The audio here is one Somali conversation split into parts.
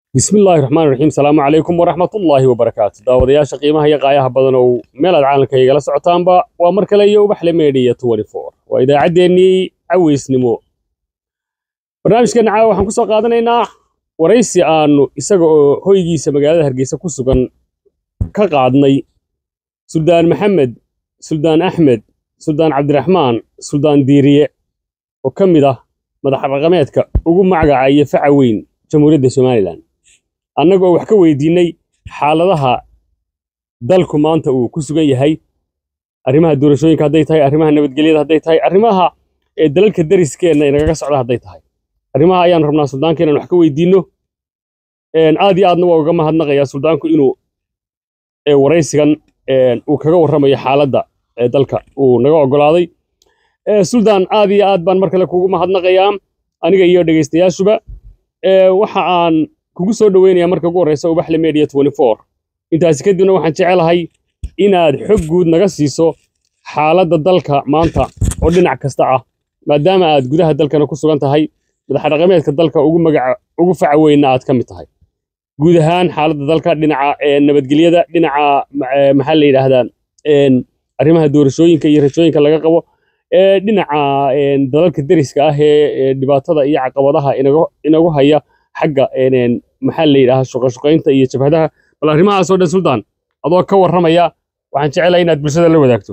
bismillaahi raxmaani raxiim salaamu calaykum waraxmatullaahi wabarakaatu daawadayaasha qiimaha iyo qaayaha badan oo meel aad caalamka igala socotaanba waa mar kale iyo ubaxle meediya waa idaacaddeenii caweysnimo barnaamijkeenna caawa waxaan ku soo qaadanaynaa waraysi aanu isaga oo hoygiisa magaalada hargeysa ku sugan ka qaadnay suldaan maxamed suldaan axmed suldaan cabdiraxmaan suldaan diiriye oo ka mid ah madax dhaqameedka ugu magaca iyo faca weyn jamhuuriyadda somalilan annagoo wax ka weydiinnay xaaladaha dalku maanta uu ku sugan yahay arrimaha doorashooyinka hadday tahay arrimaha nabadgelyada hadday tahay arrimaha ee dalalka dariskeenna inagaga socda hadday tahay arrimaha ayaan rabnaa suldaanka inaan wax ka weydiinno aad iyo aadna waa uga mahadnaqayaa suldaanku inuu waraysigan uu kaga warramayo xaaladda ee dalka uu naga oggolaaday suldaan aad iyo aad baan mar kale kugu mahadnaqayaa aniga iyo dhegaystayaashuba waxa aan kugu soo dhoweynayaa marka ugu horreysa ubaxle media intaasi kadibna waxaan jecelahay inaad xog guud naga siiso xaaladda dalka maanta oo dhinac kasta ah maadaama aad gudaha dalkana ku sugan tahay madaxdhaqameedka dalka ugu magaca ugu faca weynna aad ka mid tahay guud ahaan xaaladda dalka dhinaca nabadgelyada dhinaca maxaa la yidhaahdaa arrimaha doorashooyinka iyo rajooyinka laga qabo dhinaca dalalka deriska ah ee dhibaatada iyo caqabadaha inagu haya xagga maxaa la yidhaha shuqashuqaynta iyo jabhadaha bal arrimahaas oo dhan suldaan adoo ka warramaya waxaan jecelahay inaad bulshada la wadaagto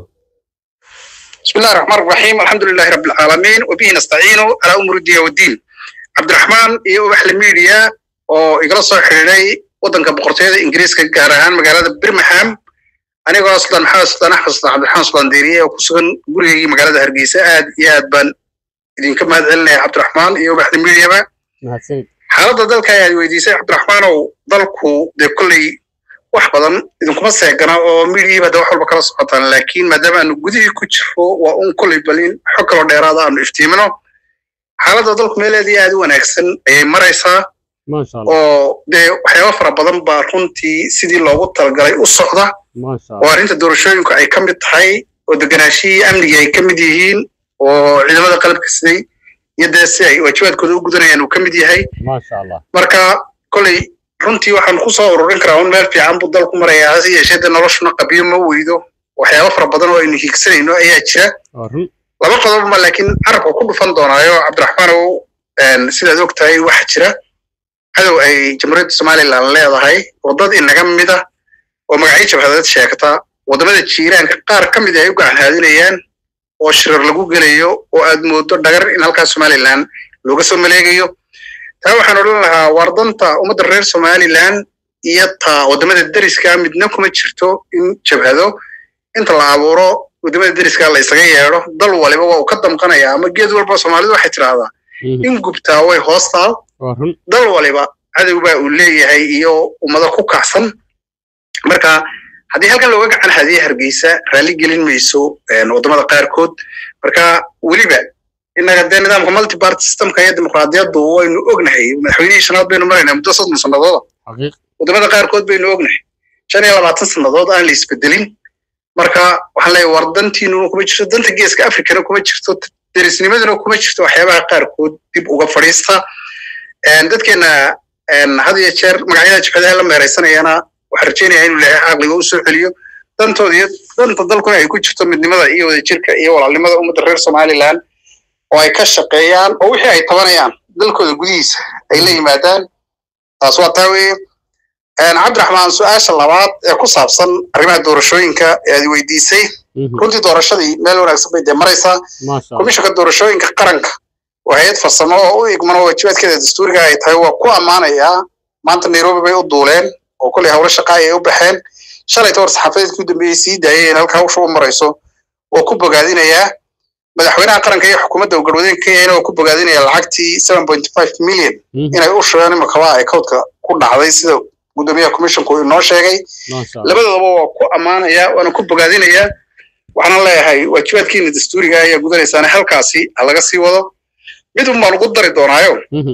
بسم الله الرحمن الرحيم الحمد لله رب العالمين وبه نستعين على أمور الدين والدين عبد الرحمن iyo ubaxle media oo igala soo xiriiray waddanka boqortooyada ingiriiska gaar ahaan magaalada birmingham anigoo sultaan maxamed sultaan axmed sultaan cabdiraxmaan sultaan deeriye oo ku sugan gurigaygii magaalada hargeysa aad iyo aad baan idinka mahad celinaya cabdiraxmaan iyo ubaxle mediaba xaaladda dalka ayaad weydiisay cabdiraxmaanow dalku dee kolley wax badan idinkuma seegana oo midiyiiba de wax walba kala socotaan laakiin maadaama aanu gudihii ku jiro waa un kolley balin xog kaloo dheeraada aanu iftiimino xaaladda dalku meeleedii aad u wanaagsan ayay maraysaa oo dee waxyaaba fara badan baa runtii sidii loogu talagalay u socda oo arrinta doorashooyinku ay ka mid tahay oo deganaashihii amnigii ay ka mid yihiin oo ciidamada qalabka siday iyo dee si ay waajibaadkooda u gudanayaan uu ka mid yahay marka kolley runtii waxaan ku soo ururin karaa un meel fiican buu dalku marayaa hase yeeshee dee noloshuna qabiyo ma weydo waxyaaba fara badan oo aynu hiigsanayno ayaa jira laba qodobma laakiin carabka ku dhufan doonaayo cabdiraxmaanow sidaad og tahay waxa jira cadow ay jamhuuriyadda somalilan leedahay oo dad inaga mid ah oo magacyo jabhadeed sheegta waddamada jiiraanka qaar ka mid ay u gacan haadinayaan oo shirar lagu gelayo oo aad moodo dhagar in halkaas somalilan looga soo maleegayo taa waxaan odhan lahaa wardanta ummadda reer somalilan iyo taa waddamada deriska midna kuma jirto in jabhado inta la abuuro waddamada deriska la isaga yeedho dal waliba waa uu ka damqanaya ama geed walba soomaalidu waxay tidhaahdaa in gubtaa way hoostaal dal waliba cadow baa uu leeyahay iyo ummado ku kacsan marka haddii halkan looga gacan hadiye hargeysa raalli gelin mayso waddamada qaarkood marka weliba innaga dee nidaamka multiparty systemka iyo dimuqraadiyaddu waynu ognahay madaxweynihii shanaad baynu maraynaa muddo soddon sannadooda waddamada qaarkood baynu ognahay shan iyo labaatan sannadood aan la isbedelin marka waxaan leeyahay war dantiinuna kuma jirto danta geeska africana kuma jirto derisnimaduna kuma jirto waxyaabaha qaarkood dib uga fadhiista dadkeena had iyo jeer magacyada jabhadaha la meeraysanayana waxaan rajaynayaa inuu ilaahay caqliga u soo celiyo dantooda iyo danta dalkuna ay ku jirto midnimada iyo wadajirka iyo walaalnimada ummadda reer somalilan oo ay ka shaqeeyaan oo wixii ay tabanayaan dalkooda gudihiisa ay la yimaadaan taas waa taa weeye cabdiraxmaan su-aasha labaad ee ku saabsan arrimaha doorashooyinka ee aad weydiisay runtii doorashadii meel wanaagsan bay dee maraysaa komishanka doorashooyinka qaranka waa hay-ad farsamo oo u igmano waajibaadkeeda dastuuriga ay tahay waa ku ammaanayaa maanta nairobi bay u duuleen oo kolley howlo shaqa ayay u baxeen shalayta war saxaafadeedkii u dambeeyey sii daayay in halkaa hawsha u marayso waa ku bogaadinayaa madaxweynaha qaranka iyo xukuumadda garwadeenka kenyana waa ku bogaadinaya lacagtii seven point five million inay u shubeen imakaba ay cowdka ku dhacday sida guddoomiyaha commissionku inoo sheegay labadoodaba waa ku ammaanaya waana ku bogaadinayaa waxaana leeyahay waajibaadkiina dastuuriga ayaa gudanaysaana halkaasi ha laga sii wado mid un baan ugu dari doonaayo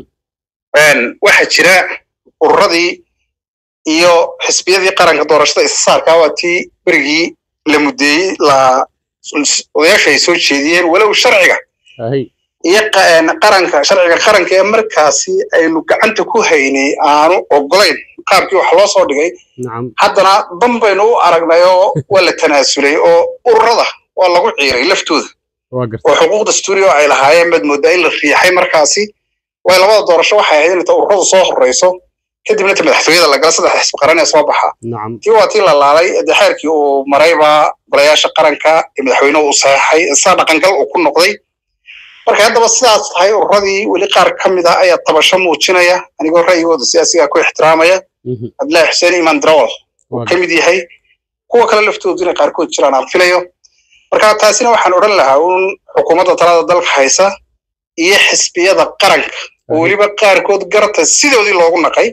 waxaa jira ururadii iyo xisbiyadii qaranka doorashada isasaarkaa waa tii berigii la muddeeyey la odayaasha ay soo jeediyeen walow sharciga iyo qaranka sharciga qaranka ee markaasi aynu gacanta ku haynay aanu ogolayn qaabkii wax loo soo dhigay haddana dan baynu u aragnay oo waa la tanaasulay oo ururada waa lagu ciiray laftooda oo xuquuq dastuuri oo ay lahaayeen baad moodaa in la riixay markaasi way labada doorasho waxay ahayd inta ururadu soo horreyso kadibna ta madaxtooyada lagala saddex xisbi qaran ee soo baxa tii waa tii la laalay dee xeerkii uu marayba golayaasha qaranka ee madaxweynuhu uu saxeexay saa dhaqangal uu ku noqday markay haddaba sidaas tahay ururadii weli qaar ka mid ah ayaa tabasho muujinaya anigoo ra'yigooda siyaasigaa ku ixtiraamaya cabdillahi xuseen imaan darawal uu ka mid yahay kuwa kale laftoodu inay qaarkood jiraan aan filayo marka taasina waxaan odhan lahaa uun xukuumadda talada dalka haysa iyo xisbiyada qaranka oo weliba qaarkood garta sidoodii loogu naqay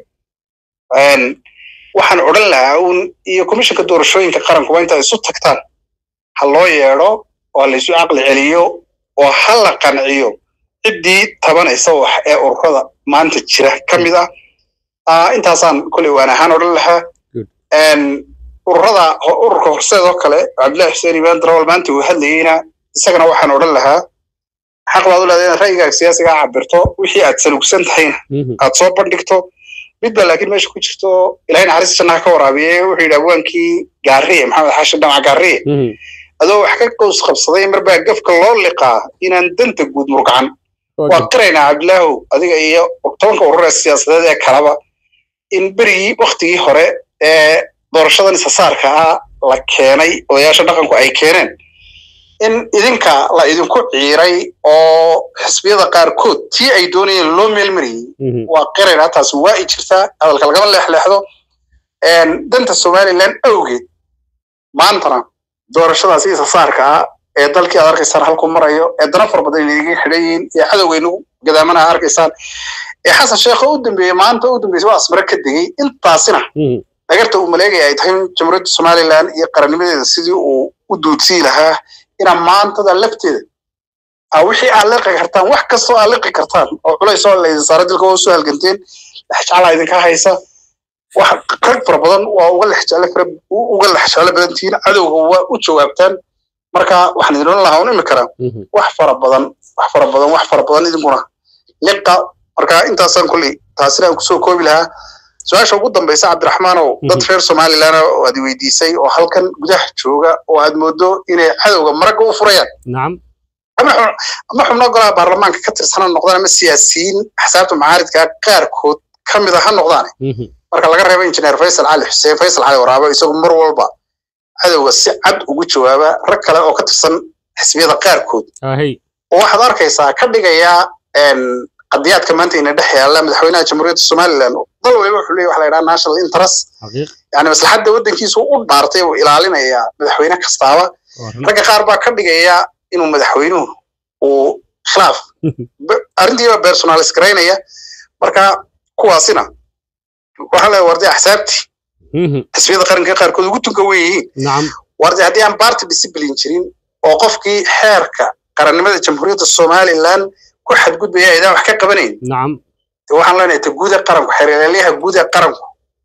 waxaan odhan lahaa uun iyo komishinka doorashooyinka qaranku waa intaa isu tagtaan ha loo yeedho oo laysu caqli celiyo oo ha la qanciyo ciddii tabanaysa wax ee ururada maanta jira ka mid ah intaasaan koley waan ahaan odhan lahaa ururada ururka horseed oo kale cabdillahi xuseen imaan darawal maanta uu hadlayeyna isagana waxaan odhan lahaa xaq baad u leedahay inaad ra'yigaaga siyaasiga cabirto wixii aad salugsan tahayna aad soo bandhigto mid baa laakiin meesha ku jirto ilahay naxariis jannaha ka waraabiye wuxuu yidhi abwaankii gaariye maxamed xaashi dhamac gaariye adoo wax ka qows qabsaday marbaa gafka loo liqaa inaan danta guud murgacan waa qiraynaa cabdilaahow adiga iyo tobanka ururee siyaasadeed ee kaleba in berigii waktigii hore ee doorashadan isasaarka ah la keenay odayaasha dhaqanku ay keeneen in idinka la idinku ciiray oo xisbiyada qaarkood tii ay doonayeen loo meelmariyey waa qiraynaa taasi waa i jirtaa hadalka lagama leexleexdo danta somalilan awgeed maantana doorashadaasi isasaarka ah ee dalkii aad arkaysaan halku marayo ee dana fara badan inaga xidhan yihiin ee cadowgaynu gadaamana aad arkaysaan ee xasan sheekha u dambeeyey maanta u dambeysay waa asmare ka degey intaasina dhagarta uu maleegaya ay tahay jamhuuriyadda somalilan iyo qarannimadeeda sidii uu u duudsii lahaa inaa maantada lafteeda wixii aad liqi kartaan wax kastoo aad liqi kartaan oo culays oo laydin saara dilka waa usoo halganteen lexjeclaa idinka haysa wax rag fara badan waa uga lexjeclo fara uga lexjeclo badan tihiin cadowga waa u jawaabtaan marka waxaan idin odhan lahaa un imi karaa wax fara badan wax fara badan wax fara badan idinkuna liqa marka intaasaan kolley taasina aan kusoo koobi lahaa su-aasha ugu dambaysa cabdiraxmaanow dad reer somalilan oo aad weydiisay oo halkan gudaha jooga oo aad moodo inay cadowga maragga u furayaan ama xubno golaha baarlamaanka ka tirsana noqdaan ama siyaasiyiin axsaabta macaaridka qaarkood ka mid a ha noqdaane marka laga reebo injineer faysal cali xuseen faysal cali waraabe isagu mar walba cadowga si cad ugu jawaaba rag kale oo ka tirsan xisbiyada qaarkood oo waxaad arkaysaa ka dhigayaa qadiyaadka maanta ina dhex yaalla madaxweynaha jamhuuriyadda somalilan dal waliba wuxuu leeyahy waxa la yidhaha national interest yani maslaxadda waddankiisu u dhaartay buu ilaalinayaa madaxweyne kastaaba ragga qaar baa ka dhigaya inuu madaxweynuhu uu khilaaf arrintiiba personalis garaynaya marka kuwaasina waxaa leeyahay wardi axsaabtii xisbiyada qaranka qaarkood ugu tunka wen yihiin wardi haddii aan party discipline jirin oo qofkii xeerka qarannimada jamhuuriyadda somalilan ku xadgudbaya aydaan wax ka qabanayn waxaan leenahay ta guud ee qaranku xeerelyaha guud ee qaranku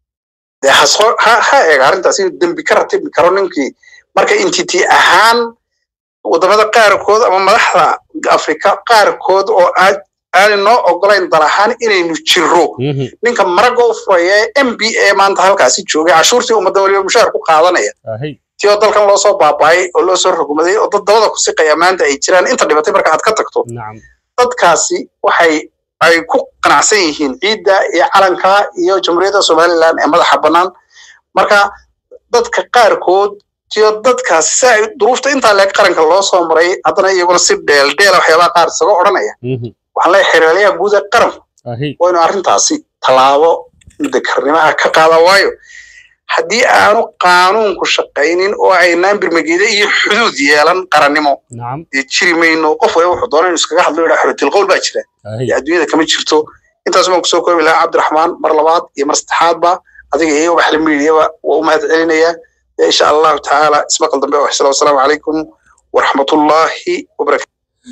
dee hasoo ha ha eega arrintaas inuu dembi ka ratibi karo ninkii marka entity ahaan waddamada qaarkood ama madaxda afrika qaarkood oo aad aanay noo ogolayn dal ahaan inaynu jirro ninka maragga u furaya ee m b a maanta halkaasi joogay cashuurtii ummadda waliba mushaar ku qaadanaya ti oo dalkan loo soo baabaayay oo loo soo rogmaday oo dad dabada ku siqaya maanta ay jiraan inta dhibatay marka aad ka tagto dadkaasi waxay ay ku qanacsan yihiin ciidda iyo calanka iyo jamhuuriyadda somalilan ee madaxa bannaan marka dadka qaarkood tiyo dadkaasi si ay duruufta intaa leeg qaranka loo soo maray haddana iyaguna si dheeldheela waxyaabaha qaar isaga odhanaya waxaan leeyahay xeeralyaha guud ee qaranku waa inu arrintaasi tallaabo mudakarnimaha ka qaada waayo haddii aanu qaanuunku shaqaynin oo aynaan birmageeda iyo xuduud yeelan qarannimo dee jiri mayno qof waliba wuxuu doona inu iskaga hadlo yidhaa xorotilqowl baa jira dee adduunyada kama jirto intaas baan kusoo koobi lahaa cabdiraxmaan mar labaad iyo mar saddexaadba adiga iyo waxla miidiyaba waa u mahad celinayaa insha allahu tacaala ismaqal dambe oo xisla wasalaamu calaykum waraxmatullaahi wabarakatu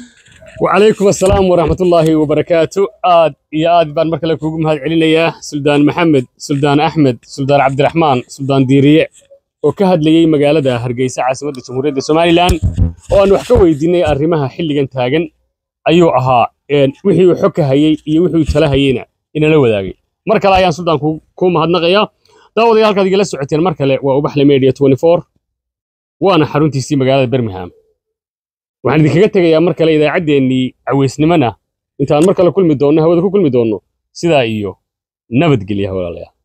وعليكم السلام ورحمة الله وبركاته آد يا آد بان مركلة كوكو مهاد علينا سلطان محمد سلطان أحمد سلطان عبد الرحمن سلطان ديريع وكهد لي مقالة هرقيسة عاصمة جمهورية سومالي لان وأن وحكا ويديني أرمها حلقا تاغن ayuu ahaa een, wixii uu xog ka hayey iyo wixii uu tala hayeyna inala wadaagay mar kale ayaan suldaan ku ku mahadnaqayaa daawadayaal halkaad igala socoteen mar kale waa ubaxle media 24 waana xaruntiisii magaalada birmingham waxaan idinkaga tegayaa mar kale idaacaddeenii caweysnimona intaan mar kale kulmi doonno hawada ku kulmi doonno sidaa iyo nabadgelya walaalayaal